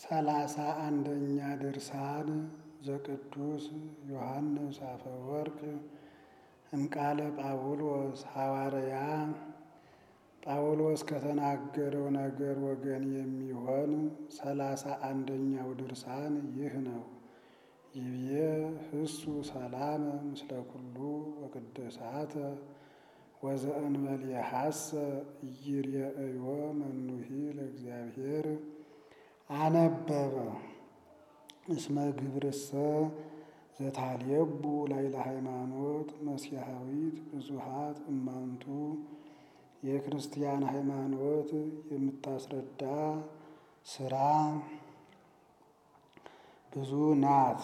ሰላሳ አንደኛ ድርሳን ዘቅዱስ ዮሐንስ አፈወርቅ እምቃለ ጳውሎስ ሐዋርያ ጳውሎስ ከተናገረው ነገር ወገን የሚሆን ሰላሳ አንደኛው ድርሳን ይህ ነው። ይብዬ ህሱ ሰላመ ምስለ ኩሉ ወቅድሳተ ወዘእንበሌሐሰ ኢይሬእዮ መኑሂ ለእግዚአብሔር አነበበ እስመ ግብርሰ ዘታልየቡ ላይለ ሃይማኖት መስያሃዊት ብዙሃት እማንቱ የክርስቲያን ሃይማኖት የምታስረዳ ስራ ብዙ ናት።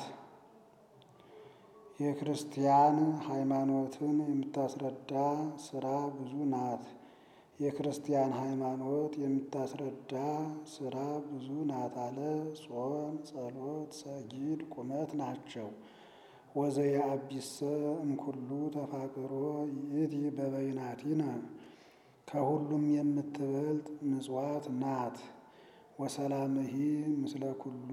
የክርስቲያን ሃይማኖትን የምታስረዳ ስራ ብዙ ናት። የክርስቲያን ሃይማኖት የምታስረዳ ስራ ብዙ ናት አለ። ጾም፣ ጸሎት፣ ሰጊድ፣ ቁመት ናቸው። ወዘየአቢሰ እምኩሉ ተፋቅሮ ይእቲ በበይናቲነ ከሁሉም የምትበልጥ ምጽዋት ናት። ወሰላምሂ ምስለ ኩሉ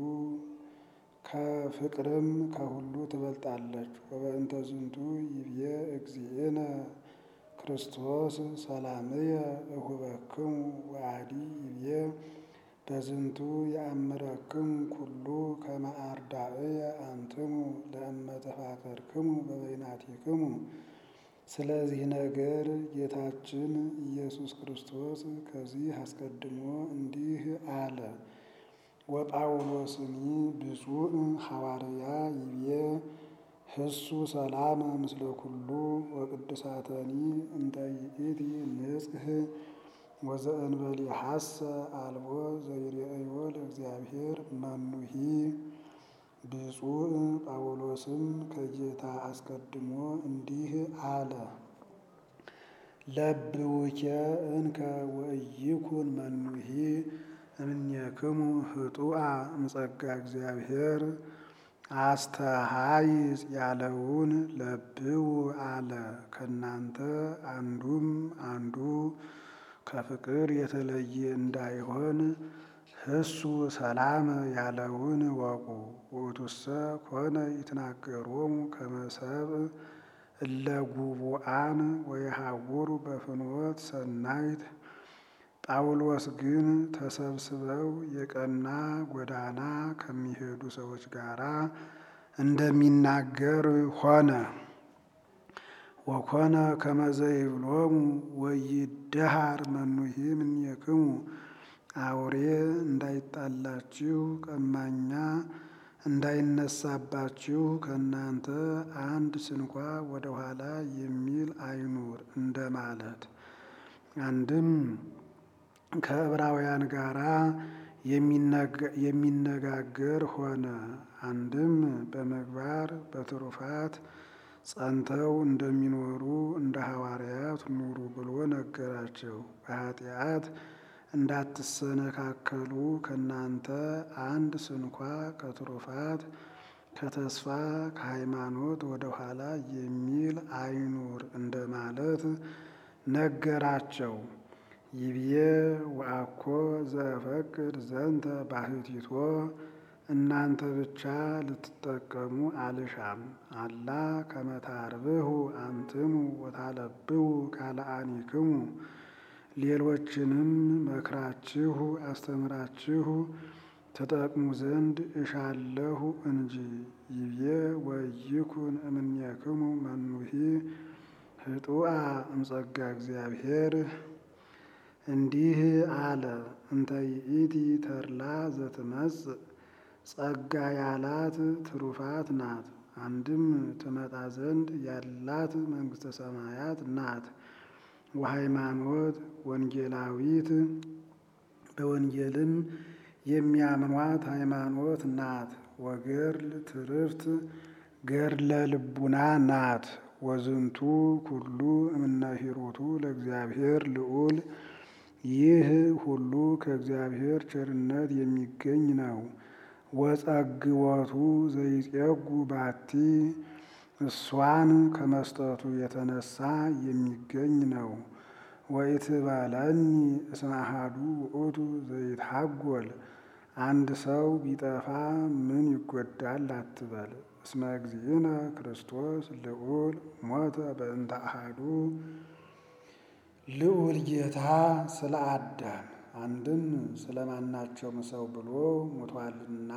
ከፍቅርም ከሁሉ ትበልጣለች። ወበእንተ ዝንቱ ይብዬ እግዚእነ ክርስቶስ ሰላምየ እሁበክሙ ወአዲ ይብዬ በዝንቱ የአምረክሙ ኩሉ ከመ አርዳእየ አንትሙ ለእመ ተፋቀርክሙ በበይናቲክሙ። ስለዚህ ነገር ጌታችን ኢየሱስ ክርስቶስ ከዚህ አስቀድሞ እንዲህ አለ። ወጳውሎስኒ ብፁዕ ሐዋርያ ይብዬ ህሱ ሰላመ ምስለ ኩሉ ወቅድሳተኒ እንተ ይእቲ ንጽሕ ወዘእንበሌሐሰ አልቦ ዘይሬእዮ ለእግዚአብሔር መኑሂ። ብፁዕ ጳውሎስም ከጌታ አስቀድሞ እንዲህ አለ። ለብውኬ እንከ ወኢይኩን መኑሂ እምኔክሙ ህጡአ እምጸጋ እግዚአብሔር አስተሃይጽ ያለውን ለብው አለ። ከእናንተ አንዱም አንዱ ከፍቅር የተለየ እንዳይሆን ህሱ ሰላም ያለውን ወቁ። ውእቱሰ ኮነ ይትናገሮሙ ከመ ሰብእ እለ ጉቡአን ወየሐውሩ በፍኖት ሰናይት። ጳውሎስ ግን ተሰብስበው የቀና ጎዳና ከሚሄዱ ሰዎች ጋር እንደሚናገር ሆነ። ወኮነ ከመ ዘይብሎሙ ወይደሃር መኑሂ እምኔክሙ አውሬ እንዳይጣላችሁ ቀማኛ እንዳይነሳባችሁ ከእናንተ አንድ ስንኳ ወደ ኋላ የሚል አይኑር እንደማለት። አንድም ከዕብራውያን ጋራ የሚነጋገር ሆነ። አንድም በምግባር በትሩፋት ጸንተው እንደሚኖሩ እንደ ሐዋርያት ኑሩ ብሎ ነገራቸው። በኃጢአት እንዳትሰነካከሉ ከእናንተ አንድ ስንኳ ከትሩፋት ከተስፋ ከሃይማኖት ወደ ኋላ የሚል አይኑር እንደማለት ነገራቸው። ይብዬ ወአኮ ዘፈቅድ ዘንተ ባህቲቶ እናንተ ብቻ ልትጠቀሙ አልሻም። አላ ከመ ታርብሑ አንትሙ ወታለብዉ ካልአኒክሙ ሌሎችንም መክራችሁ አስተምራችሁ ተጠቅሙ ዘንድ እሻለሁ እንጂ። ይብዬ ወይኩን እምኔክሙ መኑሂ ህጡአ እምጸጋ እግዚአብሔር እንዲህ አለ። እንተ ይእቲ ተድላ ዘትመጽእ ጸጋ ያላት ትሩፋት ናት። አንድም ትመጣ ዘንድ ያላት መንግሥተ ሰማያት ናት። ወሃይማኖት ወንጌላዊት በወንጌልም የሚያምኗት ሃይማኖት ናት። ወገድል ትርፍት ገድለ ልቡና ናት። ወዝንቱ ኩሉ እምነ ሂሩቱ ለእግዚአብሔር ልዑል ይህ ሁሉ ከእግዚአብሔር ቸርነት የሚገኝ ነው። ወጸግወቱ ዘይጼጉ ባቲ እሷን ከመስጠቱ የተነሳ የሚገኝ ነው። ወኢትበለኒ እስመ አሐዱ ውእቱ ዘይትሐጐል አንድ ሰው ቢጠፋ ምን ይጎዳል አትበል። እስመ እግዚእነ ክርስቶስ ልዑል ሞተ በእንተ አሐዱ ልዑል ጌታ ስለ አዳም አንድም ስለማናቸውም ሰው ብሎ ሙቷልና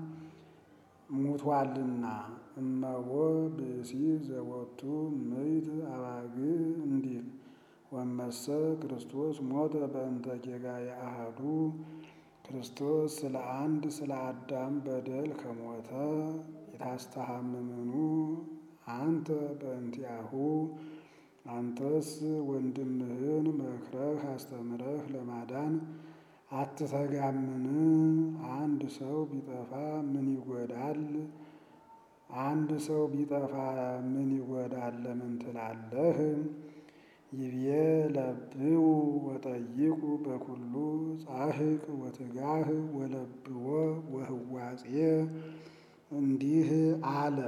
ሙቷልና እመቦ ብእሲ ዘወቱ ምይት አባግ እንዲል ወመሰ ክርስቶስ ሞተ በእንተ ጌጋየ አሐዱ ክርስቶስ ስለ አንድ ስለ አዳም በደል ከሞተ የታስተሐምምኑ አንተ በእንቲአሁ አንተስ ወንድምህን መክረህ አስተምረህ ለማዳን አትተጋምን? አንድ ሰው ቢጠፋ ምን ይጎዳል? አንድ ሰው ቢጠፋ ምን ይጎዳል ለምን ትላለህ? ይብዬ ለብው ወጠይቁ በኩሉ ጻሕቅ ወትጋህ ወለብዎ ወህዋጼ እንዲህ አለ።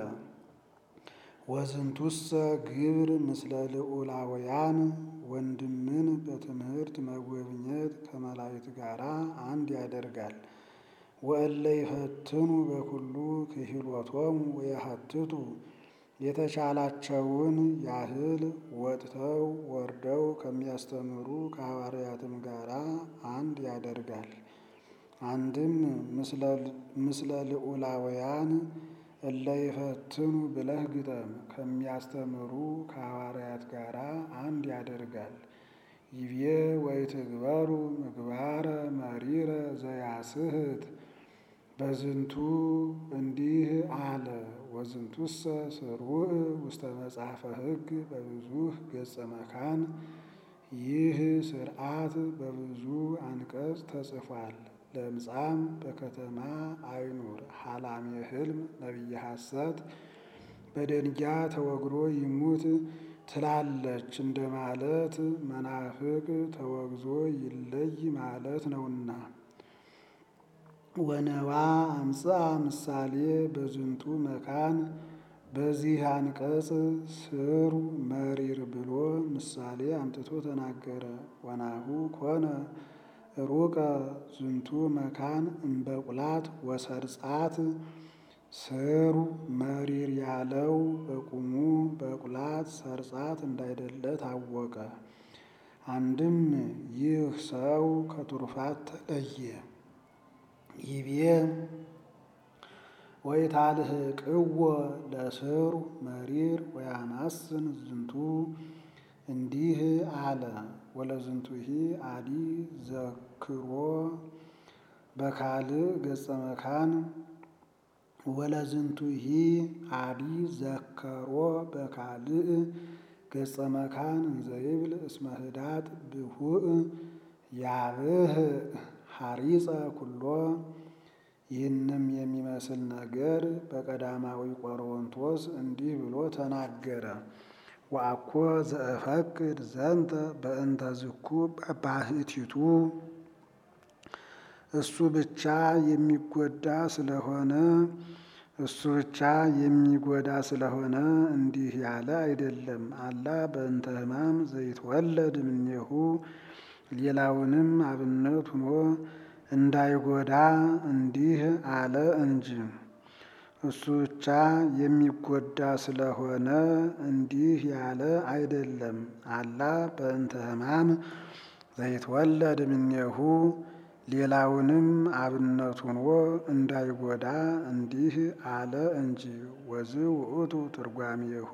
ወዝንቱሰ ግብር ምስለ ልዑላውያን ወንድምን በትምህርት መጎብኘት ከመላእክት ጋር አንድ ያደርጋል። ወእለ ይፈትኑ በኩሉ ክህሎቶሙ ወየሐትቱ የተቻላቸውን ያህል ወጥተው ወርደው ከሚያስተምሩ ከሐዋርያትም ጋር አንድ ያደርጋል። አንድም ምስለ ልዑላውያን እለ ይፈትኑ ብለህ ግጠም። ከሚያስተምሩ ከሐዋርያት ጋር አንድ ያደርጋል። ይብዬ ወይትግበሩ ምግባረ መሪረ ዘያስሕት በዝንቱ እንዲህ አለ። ወዝንቱሰ ስሩዕ ውስተ መጽሐፈ ሕግ በብዙህ ገጸ መካን ይህ ስርዓት በብዙ አንቀጽ ተጽፏል። ለምጻም በከተማ አይኑር ሐላሜ ሕልም ነቢየ ሐሰት በደንጊያ ተወግሮ ይሙት ትላለች እንደማለት መናፍቅ ተወግዞ ይለይ ማለት ነውና። ወነዋ አምጽአ ምሳሌ በዝንቱ መካን በዚህ አንቀጽ ስሩ መሪር ብሎ ምሳሌ አምጥቶ ተናገረ። ወናሁ ኮነ ሩቀ ዝንቱ መካን እምበቁላት ወሰርጻት ስሩ መሪር ያለው በቁሙ በቁላት ሰርጻት እንዳይደለ ታወቀ። አንድም ይህ ሰው ከቱርፋት ተለየ። ይቤ ወይታልህቅዎ ለስሩ መሪር ወያማስን ዝንቱ እንዲህ አለ። ወለዝንቱሂ አዲ ዘክሮ በካልእ ገጸ መካን ወለዝንቱሂ አዲ ዘከሮ በካልእ ገጸ መካን እንዘይብል እስመ ህዳጥ ብሁእ ያብህ ሐሪፀ ኩሎ ይህንም የሚመስል ነገር በቀዳማዊ ቆሮንቶስ እንዲህ ብሎ ተናገረ። ወአኮ ዘእፈቅድ ዘንተ በእንተ ዝኩ ባህቲቱ እሱ ብቻ የሚጎዳ ስለሆነ እሱ ብቻ የሚጎዳ ስለሆነ እንዲህ ያለ አይደለም። አላ በእንተ ሕማም ዘይትወለድ እምኔሁ ሌላውንም አብነት ሆኖ እንዳይጎዳ እንዲህ አለ እንጂ እሱ ብቻ የሚጎዳ ስለሆነ እንዲህ ያለ አይደለም። አላ በእንተ ሕማም ዘይትወለድ እምኔሁ ሌላውንም አብነት ሆኖ እንዳይጎዳ እንዲህ አለ እንጂ። ወዝ ውእቱ ትርጓሜሁ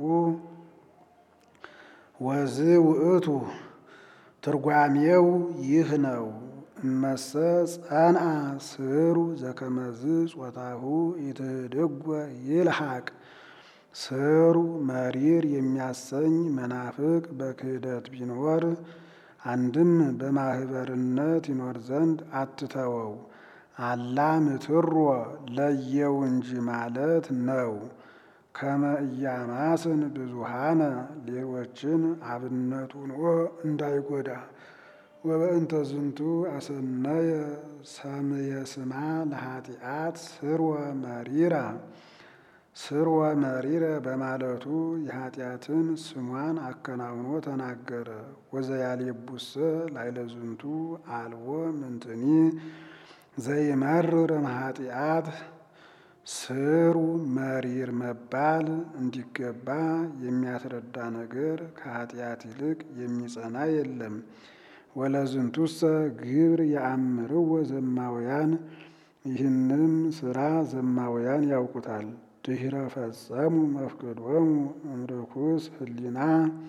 ወዝ ውእቱ ትርጓሜው ይህ ነው። እመሰ ጸንአ ስሩ ዘከመዝ ጾታሁ ኢትህድጎ ይልሐቅ ስሩ መሪር የሚያሰኝ መናፍቅ በክህደት ቢኖር አንድም በማህበርነት ይኖር ዘንድ አትተወው። አላ ምትሮ ለየው እንጂ ማለት ነው። ከመ ኢያማስን ብዙሃነ ሌሎችን አብነት ሆኖ እንዳይጎዳ ወበእንተ ዝንቱ አሰነየ ሰምየ ስማ ለኃጢአት ስርወ መሪራ ስርወ መሪረ በማለቱ የኃጢአትን ስሟን አከናውኖ ተናገረ። ወዘያሌቡሰ ላይለ ዝንቱ አልቦ ምንትኒ ዘይመርር እምኃጢአት ስሩ መሪር መባል እንዲገባ የሚያስረዳ ነገር ከኃጢአት ይልቅ የሚጸና የለም። ወለዝንቱሰ ግብር የአምርዎ ዘማውያን ይህንም ስራ ዘማውያን ያውቁታል። ድኅረ ፈጸሙ መፍቅዶሙ እምርኩስ ህሊና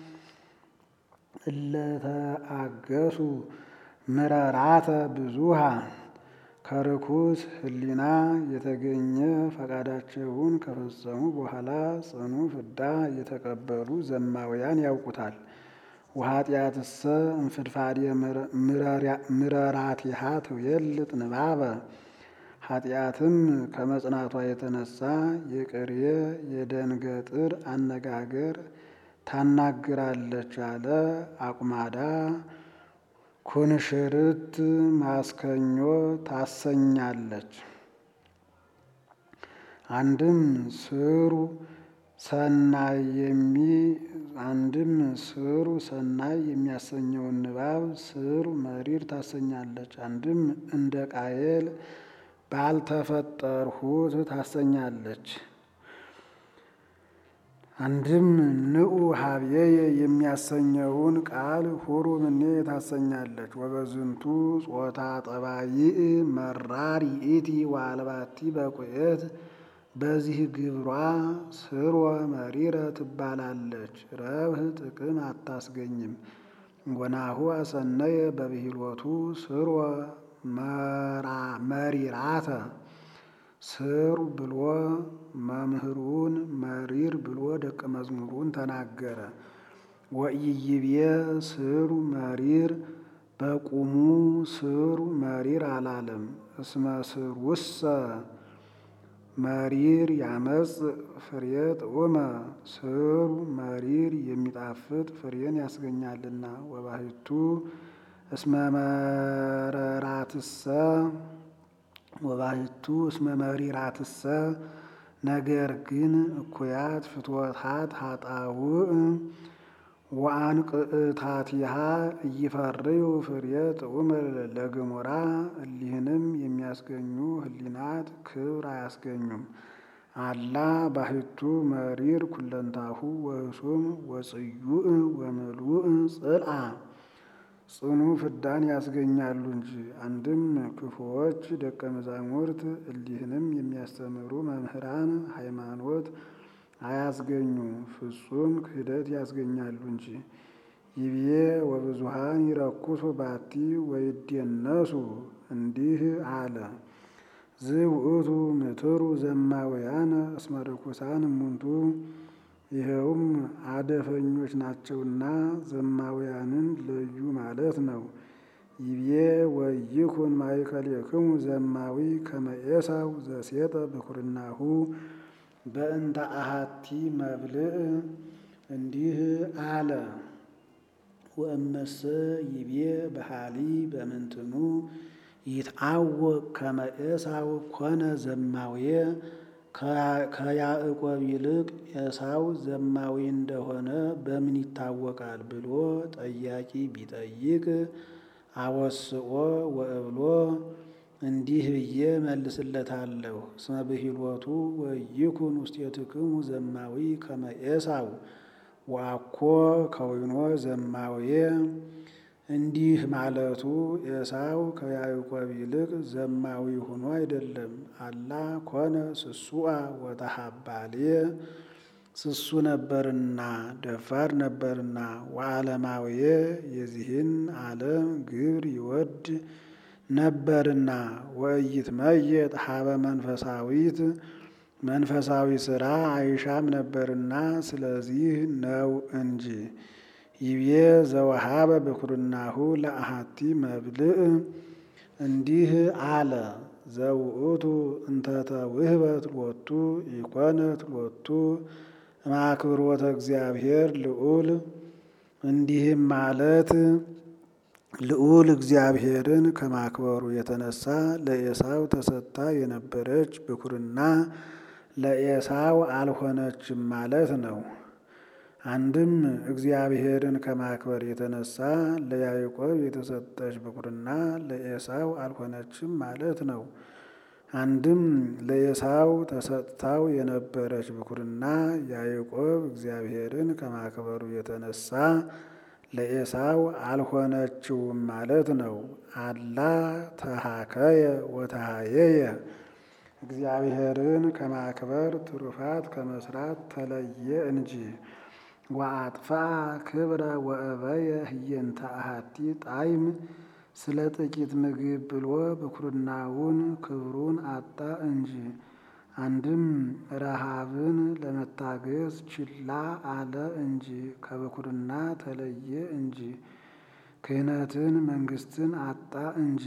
እለተአገሱ ምረራተ ብዙሃ ከርኩስ ህሊና የተገኘ ፈቃዳቸውን ከፈጸሙ በኋላ ጽኑ ፍዳ የተቀበሉ ዘማውያን ያውቁታል። ወኃጢአትሰ እምፍድፋዴ ምረራቲሃ ትዌልጥ ንባበ ኃጢአትም ከመጽናቷ የተነሳ የቅሬ የደንገጥር አነጋገር ታናግራለች አለ። አቁማዳ ኩንሽርት ማስከኞ ታሰኛለች። አንድም ስሩ ሰናይ የሚ አንድም ስሩ ሰናይ የሚያሰኘውን ንባብ ስሩ መሪር ታሰኛለች። አንድም እንደ ቃየል ባልተፈጠርሁት ታሰኛለች። አንድም ንዑ ሀብዬ የሚያሰኘውን ቃል ሁሩ ምኔ ታሰኛለች። ወበዝንቱ ጾታ ጠባይእ መራር ይእቲ ዋልባቲ በቁየት በዚህ ግብሯ ስርወ መሪረ ትባላለች። ረብህ ጥቅም አታስገኝም። ወናሁ አሰነየ በብሂሎቱ ስርወ መሪራተ ስሩ ብሎ መምህሩን መሪር ብሎ ደቀ መዝሙሩን ተናገረ። ወኢይቤ ስሩ መሪር በቁሙ ስሩ መሪር አላለም። እስመ ስሩሰ መሪር ያመጽ ፍሬ ጥዑመ ስሩ መሪር የሚጣፍጥ ፍሬን ያስገኛልና። ወባሕቱ እስመ መረራትሰ ወባሕቱ እስመ መሪራትሰ ነገር ግን እኩያት ፍትወታት ሀጣውእ ወአንቅዕታቲሃ እይፈርዩ ፍሬ ጥዑመ ለገሞራ እሊህንም የሚያስገኙ ህሊናት ክብር አያስገኙም። አላ ባሕቱ መሪር ኩለንታሁ ወህሱም ወጽዩእ ወምሉእ ጽልአ ጽኑ ፍዳን ያስገኛሉ እንጂ። አንድም ክፉዎች ደቀ መዛሙርት እሊህንም የሚያስተምሩ መምህራን ሃይማኖት አያስገኙ ፍጹም ክህደት ያስገኛሉ እንጂ። ይብዬ ወብዙሃን ይረኩሱ ባቲ ወይዴነሱ እንዲህ አለ። ዝውእቱ ምትሩ ዘማውያነ እስመ ርኩሳን እሙንቱ ይኸውም አደፈኞች ናቸውና ዘማውያንን ለዩ ማለት ነው። ይቤ ወይኩን ማእከሌክሙ ዘማዊ ከመ ኤሳው ዘሴጠ ብኩርናሁ በእንተ አሐቲ መብልዕ እንዲህ አለ። ወእመሰ ይቤ በሃሊ በምንትኑ ይትአወቅ ከመ ኤሳው ኮነ ዘማውየ ከያዕቆብ ይልቅ ኤሳው ዘማዊ እንደሆነ በምን ይታወቃል ብሎ ጠያቂ ቢጠይቅ አወስኦ ወእብሎ እንዲህ ብዬ መልስለታለሁ። እስመ ብሂሎቱ ወይኩን ውስቴትክሙ ዘማዊ ከመ ኤሳው ወአኮ ከዊኖ ዘማውየ እንዲህ ማለቱ ኤሳው ከያዕቆብ ይልቅ ዘማዊ ሆኖ አይደለም። አላ ኮነ ስሱአ ወተሃባልየ ስሱ ነበርና ደፋር ነበርና ወዓለማውየ የዚህን ዓለም ግብር ይወድ ነበርና ወኢይትመየጥ ሀበ መንፈሳዊት መንፈሳዊ ሥራ አይሻም ነበርና ስለዚህ ነው እንጂ። ይቤ ዘወሃበ ብኩርናሁ ለአሐቲ መብልዕ እንዲህ አለ። ዘውእቱ እንተተ ውህበት ሎቱ ኢኮነት ሎቱ እምአክብሮተ እግዚአብሔር ልዑል እንዲህም ማለት ልዑል እግዚአብሔርን ከማክበሩ የተነሳ ለኤሳው ተሰጥታ የነበረች ብኩርና ለኤሳው አልሆነችም ማለት ነው። አንድም እግዚአብሔርን ከማክበር የተነሳ ለያዕቆብ የተሰጠች ብኩርና ለኤሳው አልሆነችም ማለት ነው። አንድም ለኤሳው ተሰጥታው የነበረች ብኩርና ያዕቆብ እግዚአብሔርን ከማክበሩ የተነሳ ለኤሳው አልሆነችውም ማለት ነው። አላ ተሃከየ ወተሃየየ እግዚአብሔርን ከማክበር ትሩፋት ከመስራት ተለየ እንጂ። ወአጥፋ ክብረ ወእበየ ህየንተ አሐቲ ጣዕም ስለ ጥቂት ምግብ ብሎ ብኩርናውን ክብሩን አጣ እንጂ። አንድም ረሃብን ለመታገስ ችላ አለ እንጂ ከብኩርና ተለየ እንጂ። ክህነትን መንግስትን አጣ እንጂ።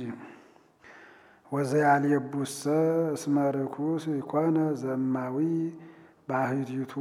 ወዘያልየቡሰ እስመ ርኩስ ይኮነ ዘማዊ ባህቲቱ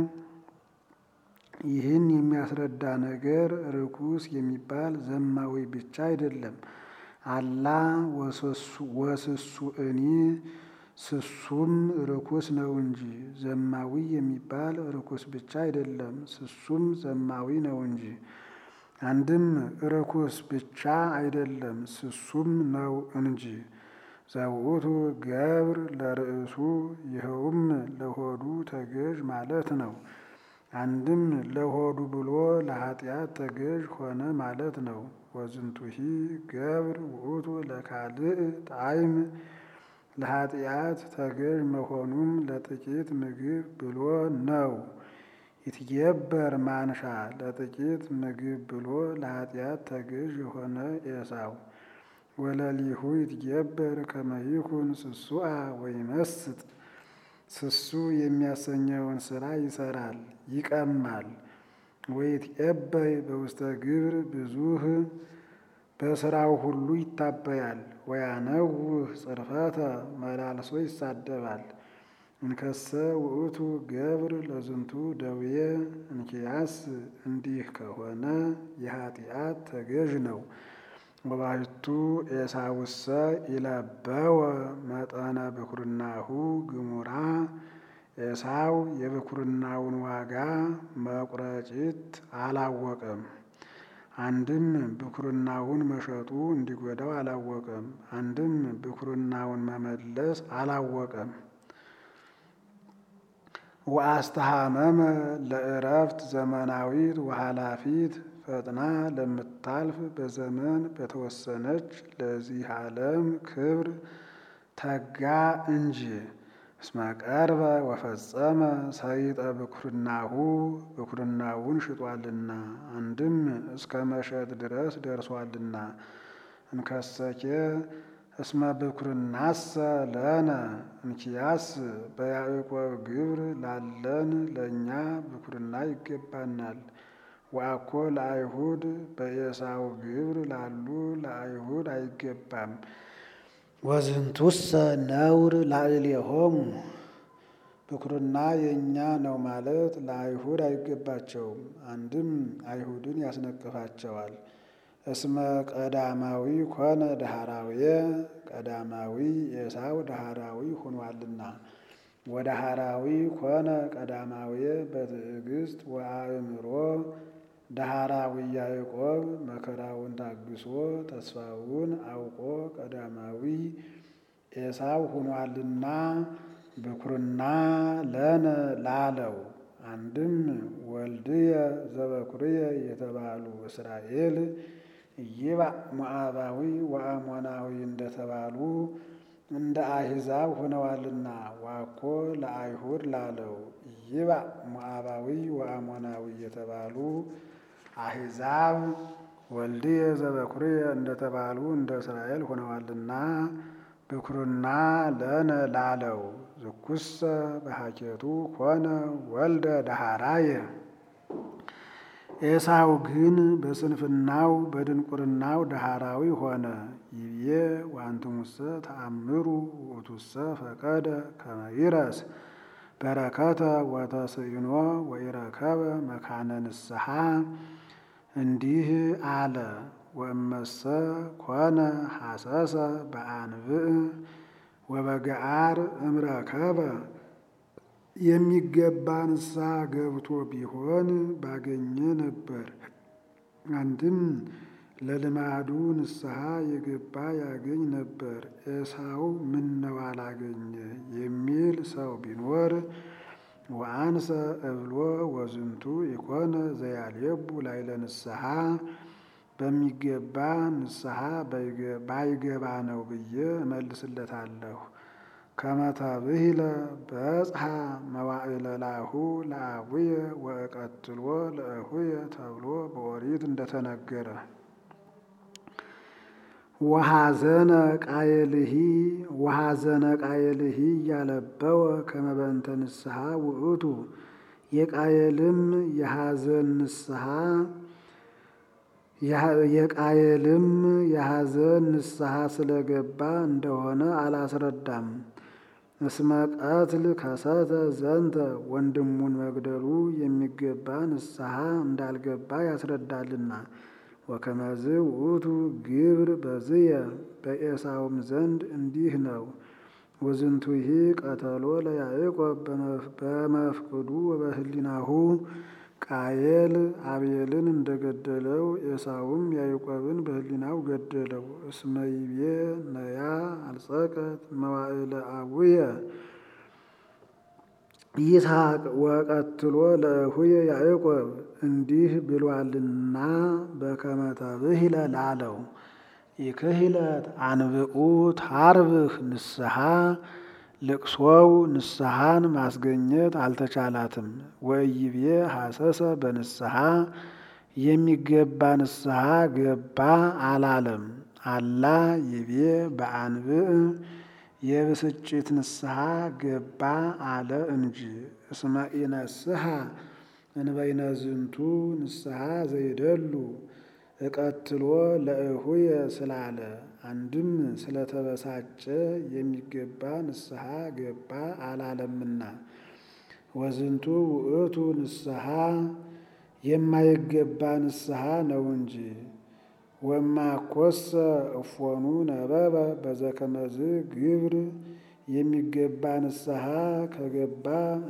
ይህን የሚያስረዳ ነገር ርኩስ የሚባል ዘማዊ ብቻ አይደለም። አላ ወስሱ እኒ ስሱም ርኩስ ነው እንጂ። ዘማዊ የሚባል ርኩስ ብቻ አይደለም፣ ስሱም ዘማዊ ነው እንጂ። አንድም ርኩስ ብቻ አይደለም፣ ስሱም ነው እንጂ። ዘውእቱ ገብር ለርእሱ ይኸውም ለሆዱ ተገዥ ማለት ነው። አንድም ለሆዱ ብሎ ለኃጢአት ተገዥ ሆነ ማለት ነው። ወዝንቱሂ ገብር ውእቱ ለካልእ ጣዕም ለኃጢአት ተገዥ መሆኑም ለጥቂት ምግብ ብሎ ነው። ይትገበር ማንሻ ለጥቂት ምግብ ብሎ ለኃጢአት ተገዥ የሆነ ኤሳው ወለሊሁ ይትገበር ከመይኩን ስሱአ ወይመስጥ ስሱ የሚያሰኘውን ስራ ይሰራል፣ ይቀማል። ወይትዔበይ በውስተ ግብር ብዙህ በስራው ሁሉ ይታበያል። ወያነውህ ጽርፈተ መላልሶ ይሳደባል። እንከሰ ውእቱ ገብር ለዝንቱ ደዌ እንኪያስ እንዲህ ከሆነ የኃጢአት ተገዥ ነው። ወባሕቱ ኤሳውሰ ኢለበወ መጠነ ብኩርናሁ ግሙራ ኤሳው የብኩርናውን ዋጋ መቁረጭት አላወቀም። አንድም ብኩርናውን መሸጡ እንዲጎዳው አላወቀም። አንድም ብኩርናውን መመለስ አላወቀም። ወአስተሃመመ ለእረፍት ዘመናዊት ወኃላፊት ፈጥና ለምታልፍ በዘመን በተወሰነች ለዚህ ዓለም ክብር ተጋ እንጂ። እስመ ቀርበ ወፈጸመ ሰይጠ ብኩርናሁ ብኩርናውን ሽጧልና፣ አንድም እስከ መሸጥ ድረስ ደርሷልና። እንከሰኬ እስመ ብኩርናሰ ለነ እንኪያስ በያዕቆብ ግብር ላለን ለእኛ ብኩርና ይገባናል። ወአኮ ለአይሁድ በኤሳው ግብር ላሉ ለአይሁድ አይገባም። ወዝንቱሰ ነውር ላዕሌሆሙ ብኩርና የእኛ ነው ማለት ለአይሁድ አይገባቸውም። አንድም አይሁድን ያስነቅፋቸዋል። እስመ ቀዳማዊ ኮነ ዳህራውየ ቀዳማዊ ኤሳው ዳህራዊ ሆኗልና። ወዳህራዊ ኮነ ቀዳማውየ በትዕግስት ወአእምሮ ዳህራዊ ያዕቆብ መከራውን ታግሶ ተስፋውን አውቆ ቀዳማዊ ኤሳው ሆኗልና ብኩርና ለነ ላለው አንድም ወልድየ ዘበኩርየ የተባሉ እስራኤል ይባእ ሞዓባዊ ወአሞናዊ እንደተባሉ እንደ አሕዛብ ሆነዋልና ዋኮ ለአይሁድ ላለው ይባእ ሞዓባዊ ወአሞናዊ የተባሉ አሕዛብ ወልድየ ዘበኩርየ እንደተባሉ እንደ እስራኤል ሆነዋልና ብኩርና ለነ ላለው ዝኩሰ በሐኬቱ ኮነ ወልደ ዳህራየ ኤሳው ግን በስንፍናው በድንቁርናው ዳህራዊ ሆነ። ይብዬ ዋንትሙሰ ተአምሩ ውእቱሰ ፈቀደ ከመ ይረስ በረከተ ወተስእኖ ወኢረከበ መካነ ንስሐ እንዲህ አለ። ወእመሰ ኮነ ሐሰሰ በአንብዕ ወበገዓር እምረከበ የሚገባ ንስሐ ገብቶ ቢሆን ባገኘ ነበር። አንድም ለልማዱ ንስሐ የገባ ያገኝ ነበር። ኤሳው ምነው አላገኘ የሚል ሰው ቢኖር ወአንሰ እብሎ ወዝንቱ ኢኮነ ዘያልየቡ ላይለ ንስሐ በሚገባ ንስሐ ባይገባ ነው ብዬ እመልስለታለሁ። ከመተብሂለ በጽሐ መዋዕለ ላሁ ለአቡየ ወእቀትሎ ለእሁየ ተብሎ በኦሪት እንደተነገረ ወሐዘነ ቃየልሂ ወሐዘነ ቃየልሂ እያለበወ ከመበንተ ንስሐ ውእቱ የቃየልም የሐዘን ንስሐ የቃየልም የሐዘን ንስሐ ስለገባ እንደሆነ አላስረዳም። እስመ ቀትል ከሰተ ዘንተ ወንድሙን መግደሉ የሚገባ ንስሐ እንዳልገባ ያስረዳልና። ወከመዝ ውእቱ ግብር በዝየ በኤሳውም ዘንድ እንዲህ ነው። ወዝንቱሂ ቀተሎ ለያዕቆብ በመፍቅዱ ወበህሊናሁ ቃየል አቤልን እንደገደለው ኤሳውም ያዕቆብን በህሊናው ገደለው። እስመ ይቤ ነያ አልጸቀት መዋዕለ አቡየ ይስሐቅ ወቀትሎ ለእሁየ ያዕቆብ እንዲህ ብሏልና በከመ ተብሂለ ላለው ይክህለት አንብኡ ታርብህ ንስሐ ልቅሶው ንስሐን ማስገኘት አልተቻላትም። ወይቤ ሐሰሰ በንስሐ የሚገባ ንስሐ ገባ አላለም። አላ ይቤ በአንብዕ የብስጭት ንስሐ ገባ አለ እንጂ። እስመ ኢነስሐ እንበይነ ዝንቱ ንስሐ ዘይደሉ እቀትሎ ለእሁየ ስላለ አንድም ስለተበሳጨ የሚገባ ንስሐ ገባ አላለምና። ወዝንቱ ውእቱ ንስሐ የማይገባ ንስሐ ነው እንጂ። ወማኮሰ እፎኑ ነበበ በዘከመዝ ግብር የሚገባ ንስሐ ከገባ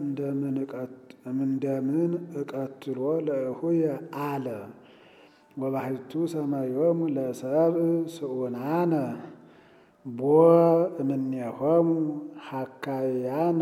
እንደምን እቀትሎ ለእሁየ አለ። ወባሕቱ ሰማዮሙ ለሰብእ ስኡናነ ቦ እምኔሆሙ ሐካያነ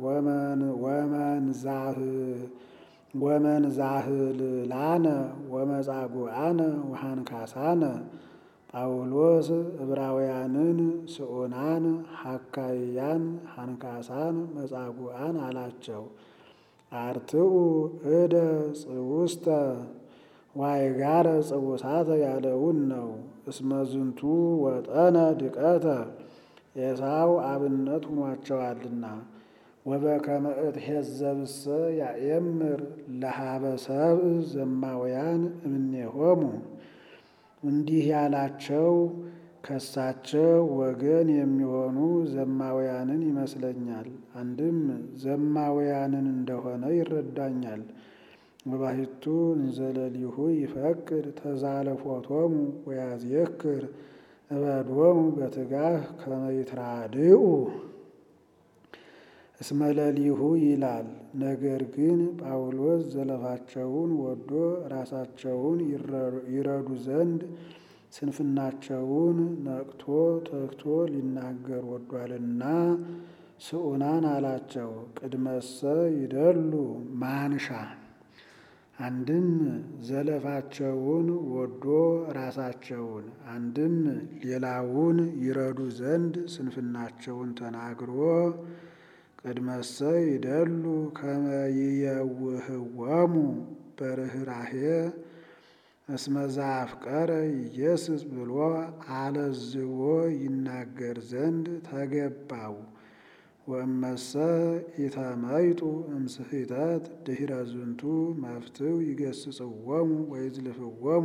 ወመንዛህልላነ ወመጻጉዓነ ወሃንካሳነ ጳውሎስ ዕብራውያንን ስኡናን ሐካያን ሃንካሳን መጻጉዓን አላቸው። አርትኡ እደ ጽውስተ ዋይጋረ ጽውሳተ ያለውን ነው። እስመ ዝንቱ ወጠነ ድቀተ ኤሳው አብነት ሁኗቸዋልና። ወበከመ እትሄዘብሰ ያኤምር ለሀበ ሰብእ ዘማውያን እምኔሆሙ እንዲህ ያላቸው ከሳቸው ወገን የሚሆኑ ዘማውያንን ይመስለኛል። አንድም ዘማውያንን እንደሆነ ይረዳኛል። ወባሕቱ እንዘለሊሁ ይፈቅድ ተዛለፎቶሙ ወያዝየክር እበዶሙ በትጋህ ከመ ይትራድኡ እስመ ለሊሁ ይላል። ነገር ግን ጳውሎስ ዘለፋቸውን ወዶ ራሳቸውን ይረዱ ዘንድ ስንፍናቸውን ነቅቶ ተግቶ ሊናገር ወዷልና ስኡናን አላቸው። ቅድመሰ ይደሉ ማንሻ አንድም ዘለፋቸውን ወዶ ራሳቸውን አንድም ሌላውን ይረዱ ዘንድ ስንፍናቸውን ተናግሮ ቅድመሰ ይደሉ ከመ ይየውህወሙ በርኅራኄ እስመ ዘአፍቀረ ኢየሱስ ብሎ አለዝቦ ይናገር ዘንድ ተገባው። ወእመሰ ኢተመይጡ እምስሕተት ድኅረ ዝንቱ መፍትው ይገስጽዎሙ ወይዝልፍዎሙ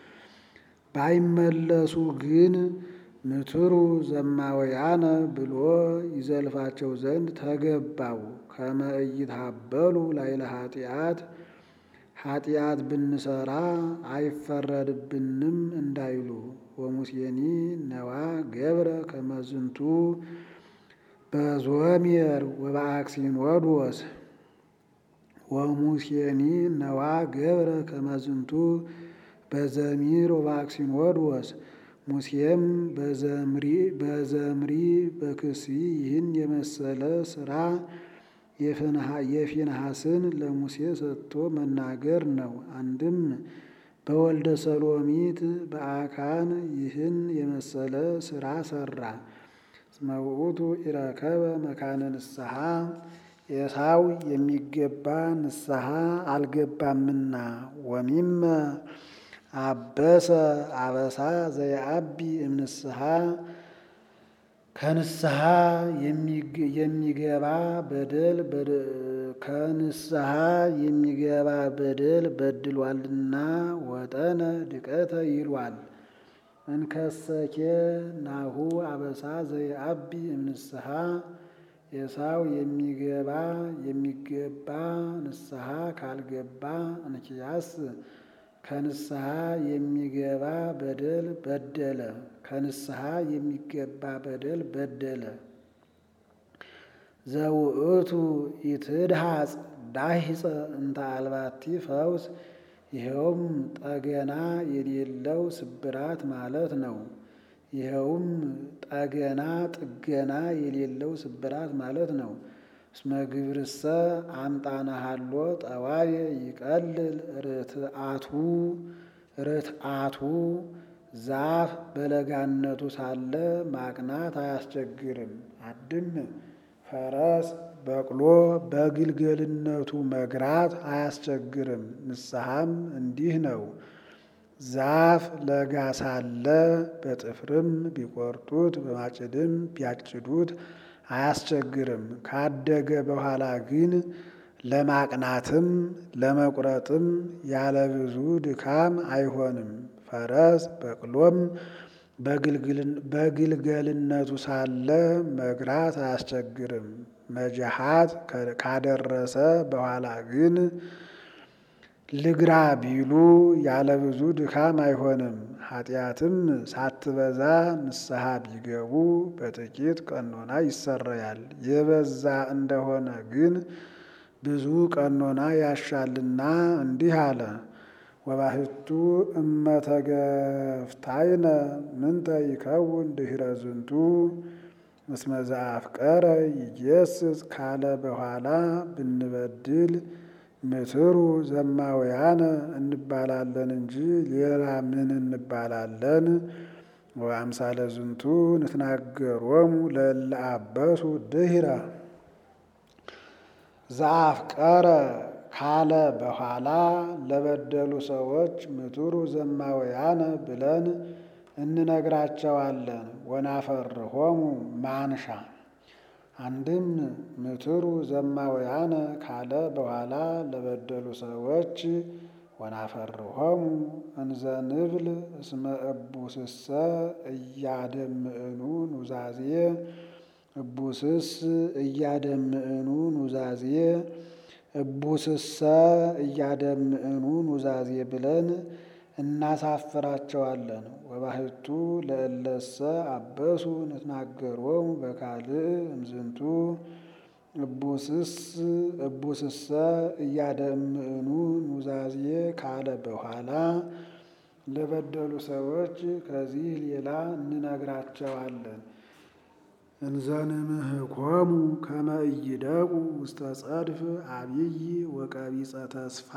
ባይመለሱ ግን ምትሩ ዘማውያነ ብሎ ይዘልፋቸው ዘንድ ተገባው። ከመ ኢይትሃበሉ ላዕለ ኃጢአት ኃጢአት ብንሰራ አይፈረድብንም እንዳይሉ። ወሙሴኒ ነዋ ገብረ ከመ ዝንቱ በዞምየር ወበአክሲንወዶስ ወሙሴኒ ነዋ ገብረ ከመዝንቱ በዘሚር ወበአክሲኖዶስ ሙሴም በዘምሪ በክሲ ይህን የመሰለ ስራ የፊንሐስን ለሙሴ ሰጥቶ መናገር ነው። አንድም በወልደ ሰሎሚት በአካን ይህን የመሰለ ስራ ሰራ። እስመ ውእቱ ኢረከበ መካነ ንስሐ ኤሳው የሚገባ ንስሐ አልገባምና ወሚመ አበሰ አበሳ ዘየአቢ እምንስሐ ከንስሐ የሚገባ በደል ከንስሐ የሚገባ በደል በድሏልና ወጠነ ድቀተ ይሏል። እንከሰኬ ናሁ አበሳ ዘየአቢ እምንስሐ ኤሳው የሚገባ የሚገባ ንስሐ ካልገባ እንኪያስ ከንስሐ የሚገባ በደል በደለ ከንስሐ የሚገባ በደል በደለ። ዘውእቱ ኢትድሃጽ ዳሂፀ እንተ አልባቲ ፈውስ ይኸውም ጠገና የሌለው ስብራት ማለት ነው። ይኸውም ጠገና ጥገና የሌለው ስብራት ማለት ነው። እስመ ግብርሰ አምጣነሃሎ ጠዋየ ይቀልል ርትአቱ ርትአቱ ዛፍ በለጋነቱ ሳለ ማቅናት አያስቸግርም። አድም ፈረስ በቅሎ በግልገልነቱ መግራት አያስቸግርም። ንስሐም እንዲህ ነው። ዛፍ ለጋ ሳለ በጥፍርም ቢቆርጡት በማጭድም ቢያጭዱት አያስቸግርም። ካደገ በኋላ ግን ለማቅናትም ለመቁረጥም ያለ ብዙ ድካም አይሆንም። ፈረስ በቅሎም በግልገልነቱ ሳለ መግራት አያስቸግርም። መጅሃት ካደረሰ በኋላ ግን ልግራ ቢሉ ያለ ብዙ ድካም አይሆንም። ኃጢአትም ሳትበዛ ንስሐ ቢገቡ በጥቂት ቀኖና ይሰረያል። የበዛ እንደሆነ ግን ብዙ ቀኖና ያሻልና እንዲህ አለ። ወባህቱ እመተገፍታይነ ምንተ ይከውን ድኅረ ዝንቱ እስመ ዘአፍቀረ ይጌስጽ ካለ በኋላ ብንበድል ምትሩ ዘማውያነ እንባላለን እንጂ ሌላ ምን እንባላለን? ወአምሳለ ዝንቱ ንትናገሮሙ ለእለ አበሱ ድኅረ ዘአፍቀረ ካለ በኋላ ለበደሉ ሰዎች ምቱሩ ዘማውያነ ብለን እንነግራቸዋለን። ወናፈርሆሙ ማንሻ አንድም ምትሩ ዘማውያነ ካለ በኋላ ለበደሉ ሰዎች ወናፈርሆሙ እንዘ ንብል እስመ እቡስሰ እያደምዕኑ ኑዛዜ እቡስስ እያደምዕኑ ኑዛዜ እቡስሰ እያደምዕኑ ኑዛዜ ብለን እናሳፍራቸዋለን። ወባህቱ ለእለሰ አበሱ ንትናገሮሙ በካልእ እምዝንቱ እቡስስ እቡስሰ እያደምዕኑ ኑዛዜ ካለ በኋላ ለበደሉ ሰዎች ከዚህ ሌላ እንነግራቸዋለን። እንዘንምህኮሙ ከመ ኢይደቁ ውስተ ጸድፍ አብይ ወቀቢጸ ተስፋ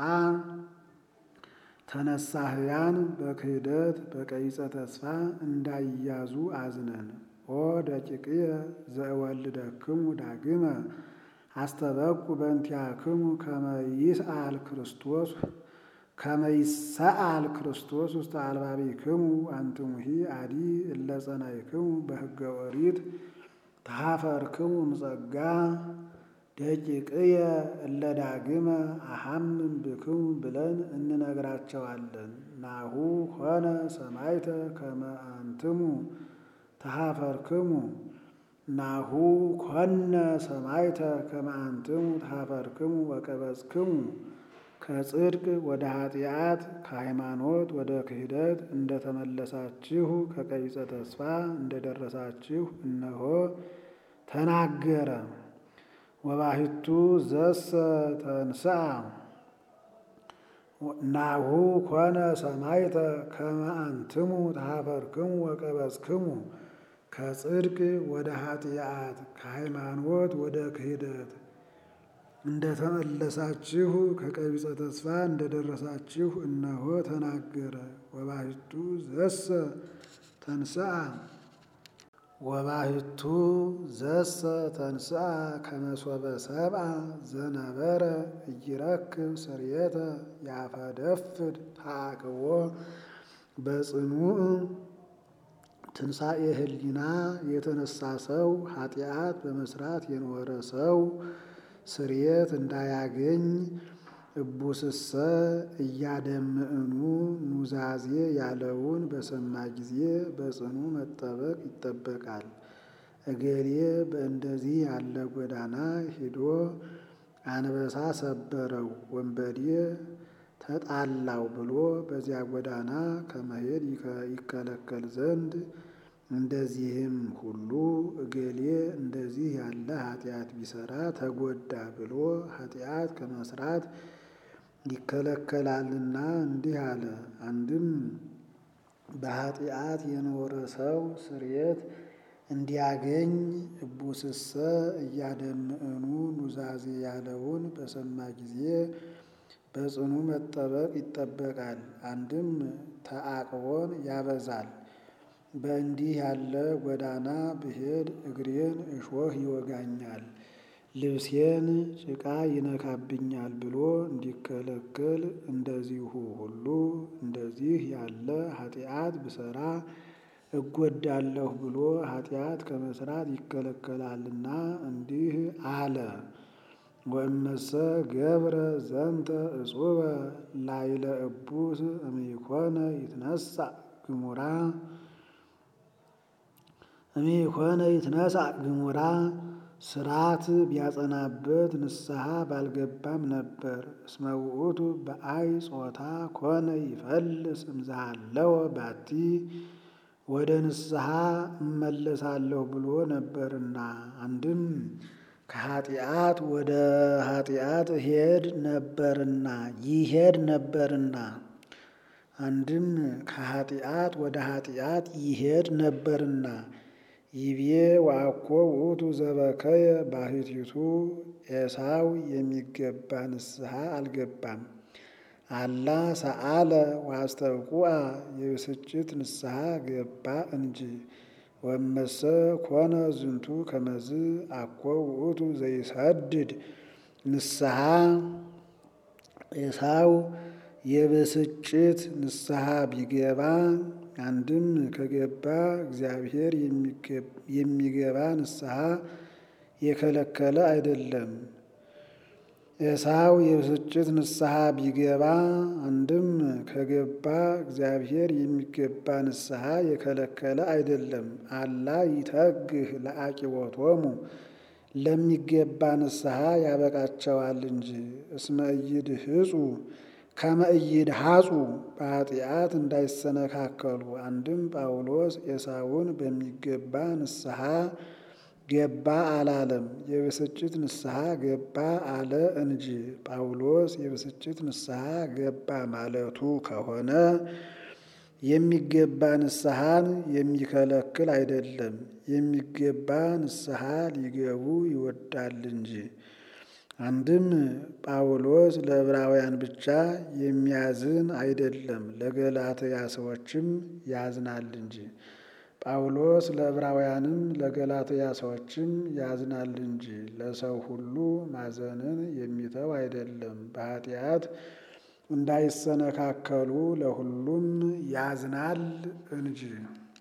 ተነሳህያን በክህደት በቀቢጸ ተስፋ እንዳይያዙ አዝነን ኦ ደቂቅየ ዘእወልደክሙ ዳግመ አስተበቁ በእንቲአክሙ ከመ ይስአል ክርስቶስ ከመ ይሰአል ክርስቶስ ውስተ አልባቢክሙ አንትሙሂ አዲ እለ ጸናይክሙ በሕገ ኦሪት ተሃፈርክሙ እምጸጋ ደቂቅየ እለ ዳግመ አሐምም ብክሙ ብለን እንነግራቸዋለን። ናሁ ሆነ ሰማይተ ከመ አንትሙ ተሃፈርክሙ ናሁ ኮነ ሰማይተ ከመ አንትሙ ተሃፈርክሙ ወቀበጽክሙ ከጽድቅ ወደ ኃጢአት ከሃይማኖት ወደ ክህደት እንደተመለሳችሁ ከቀቢጸ ተስፋ እንደደረሳችሁ እነሆ ተናገረ። ወባሕቱ ዘሰ ተንሥአ ናሁ ኮነ ሰማዕተ ከመ አንትሙ ተኀፈርክሙ ወቀበጽክሙ ከጽድቅ ወደ ኃጢአት ከሃይማኖት ወደ ክህደት እንደተመለሳችሁ ከቀቢጸ ተስፋ እንደደረሳችሁ እነሆ ተናገረ። ወባሕቱ ዘሰ ተንሥአ ወባሕቱ ዘሰ ተንሥአ ከመሶበ ሰብአ ዘነበረ ኢይረክብ ስርየተ ያፈደፍድ ተዓቅቦ በጽኑዕ ትንሣኤ ህሊና የተነሳ ሰው ኃጢአት በመስራት የኖረ ሰው ስርየት እንዳያገኝ እቡስሰ እያደምዕኑ ኑዛዜ ያለውን በሰማ ጊዜ በጽኑ መጠበቅ ይጠበቃል። እገሌ በእንደዚህ ያለ ጎዳና ሄዶ አንበሳ ሰበረው፣ ወንበዴ ተጣላው ብሎ በዚያ ጎዳና ከመሄድ ይከለከል ዘንድ እንደዚህም ሁሉ እገሌ እንደዚህ ያለ ኃጢአት ቢሰራ ተጎዳ ብሎ ኃጢአት ከመስራት ይከለከላልና እንዲህ አለ። አንድም በኃጢአት የኖረ ሰው ስርየት እንዲያገኝ እቡስሰ እያደምዕኑ ኑዛዜ ያለውን በሰማ ጊዜ በጽኑ መጠበቅ ይጠበቃል። አንድም ተዓቅቦን ያበዛል። በእንዲህ ያለ ጎዳና ብሄድ እግሬን እሾህ ይወጋኛል፣ ልብሴን ጭቃ ይነካብኛል ብሎ እንዲከለከል እንደዚሁ ሁሉ እንደዚህ ያለ ኃጢአት ብሰራ እጎዳለሁ ብሎ ኃጢአት ከመስራት ይከለከላልና እንዲህ አለ። ወእመሰ ገብረ ዘንተ እጹበ ላይለ እቡስ እምይኮነ ይትነሣእ ግሙራ እምይኮነ ይትነሣእ ግሙራ ስራት ቢያጸናበት ንስሐ ባልገባም ነበር። እስመ ውእቱ በአይ ጾታ ኮነ ይፈልስ እምዛሃለወ ባቲ ወደ ንስሐ እመለሳለሁ ብሎ ነበርና አንድም ከኃጢአት ወደ ኃጢአት ሄድ ነበርና ይሄድ ነበርና አንድም ከኃጢአት ወደ ኃጢአት ይሄድ ነበርና ይቤ ወአኮ ውእቱ ዘበከየ ባሕቲቱ ኤሳው የሚገባ ንስሐ አልገባም። አላ ሰአለ ዋስተብቁዐ የብስጭት ንስሐ ገባ እንጂ። ወመሰ ኮነ ዝንቱ ከመዝ አኮ ውእቱ ዘይሰድድ ንስሐ ኤሳው የብስጭት ንስሐ ቢገባ አንድም ከገባ እግዚአብሔር የሚገባ ንስሐ የከለከለ አይደለም። ኤሳው የብስጭት ንስሐ ቢገባ አንድም ከገባ እግዚአብሔር የሚገባ ንስሐ የከለከለ አይደለም። አላ ይተግህ ለአቂቦቶሙ ለሚገባ ንስሐ ያበቃቸዋል እንጂ። እስመ ኢይድህጹ ከመ ኢይድሐጹ በኃጢአት እንዳይሰነካከሉ። አንድም ጳውሎስ ኤሳውን በሚገባ ንስሐ ገባ አላለም፣ የብስጭት ንስሐ ገባ አለ እንጂ። ጳውሎስ የብስጭት ንስሐ ገባ ማለቱ ከሆነ የሚገባ ንስሐን የሚከለክል አይደለም፣ የሚገባ ንስሐ ሊገቡ ይወዳል እንጂ። አንድም ጳውሎስ ለዕብራውያን ብቻ የሚያዝን አይደለም፣ ለገላትያ ሰዎችም ያዝናል እንጂ። ጳውሎስ ለዕብራውያንም ለገላትያ ሰዎችም ያዝናል እንጂ ለሰው ሁሉ ማዘንን የሚተው አይደለም። በኃጢአት እንዳይሰነካከሉ ለሁሉም ያዝናል እንጂ